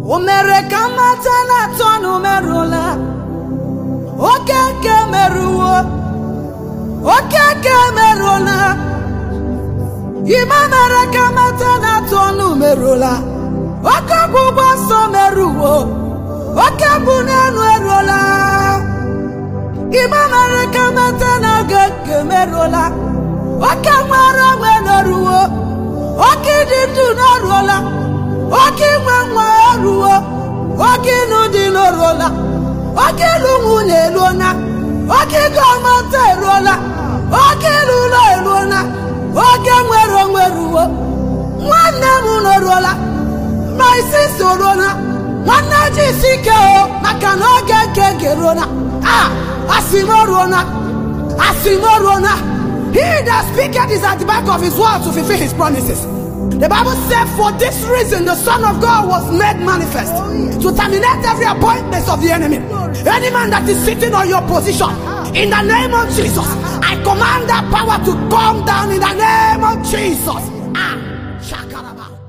o mere ka mmata na-atọ na umerụla oke nke merụwo oke nke merụla ime mere ka mmata na-atọ na umerụla oke ọgbụgbọ nsọ merụwo oke bụ n'elu eruola ime mere ka mmata na oge nke merụla oke nwere onwe n'oruwo oke ịdị ndụ n'oruola oke inwe nwa eruwo oke ịlụ dị n'oruola oke ịlụ nwunye eruola oke ịga ọmata eruola oke ịlụ ụlọ eruola oke nwere onwe eruwo nwanne m n'oruola ma isi soruola nwanne ji isi ike o maka na oge nke ga-eruola a asị m oruola asị m oruola He that speaketh is at the back of his word to fulfill his promises. The Bible said, For this reason the Son of God was made manifest to terminate every appointment of the enemy. Any man that is sitting on your position, in the name of Jesus, I command that power to come down in the name of Jesus. Ah, shakaraba.